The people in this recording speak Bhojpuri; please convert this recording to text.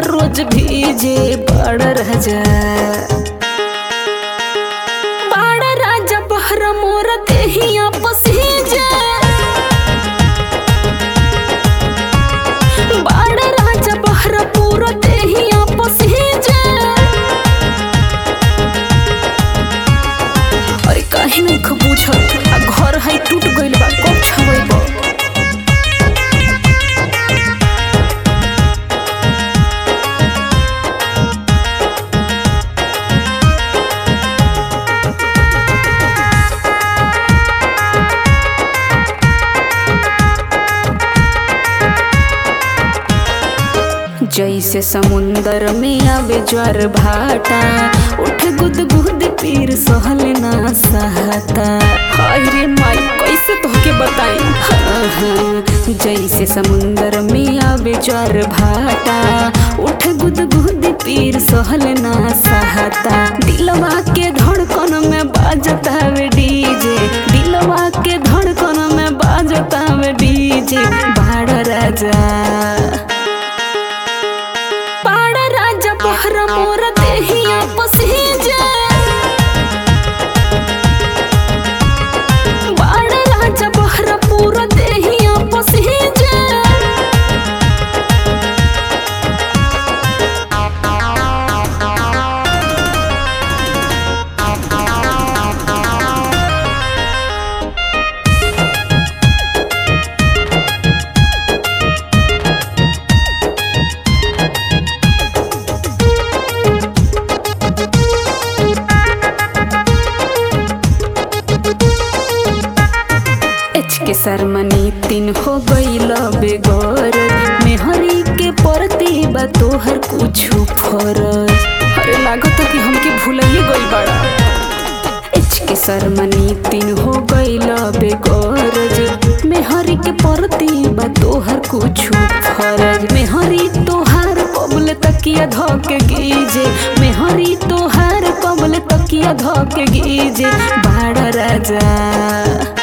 रोज भीजे बड़ राजा बड़ राजा बहरा मोर देहिया पसीजे बड़ राजा बहरा पूरा देहिया पसीजे अरे काहे नहीं खबूझत आ घर है टूट गइल बा कब छवेबो जैसे समुंदर में आवे ज्वार भाटा उठ गुद गुद पीर सहल ना सहता हाय रे माई कैसे तोहके बताई हाँ, हाँ। जैसे समुंदर में आवे ज्वार भाटा उठ गुद गुद पीर सहल ना सहता दिलवा के धड़कन में बाजता वे डीजे दिलवा के धड़कन में बाजता वे डीजे बाड़ राजा पाड़ राजा बहरा मोर देहिया पसीजे बाड़ राजा बहरा पूरा देहिया पसीजे एच के सरमनी तीन हो गईल बेगौर मेहरी के परती बा तोहर कुछु फरज अरे लागत कि हमके भूलिए गइल बाड़ा एच के सरमनी तीन हो गईल बेगौरज मेहरी के परती बा तोहर कुछु फरज मेहरी तोहार कबल तकिया धके गीजे मेहरी तोहार कबल तकिया धके गीजे बाड़ा राजा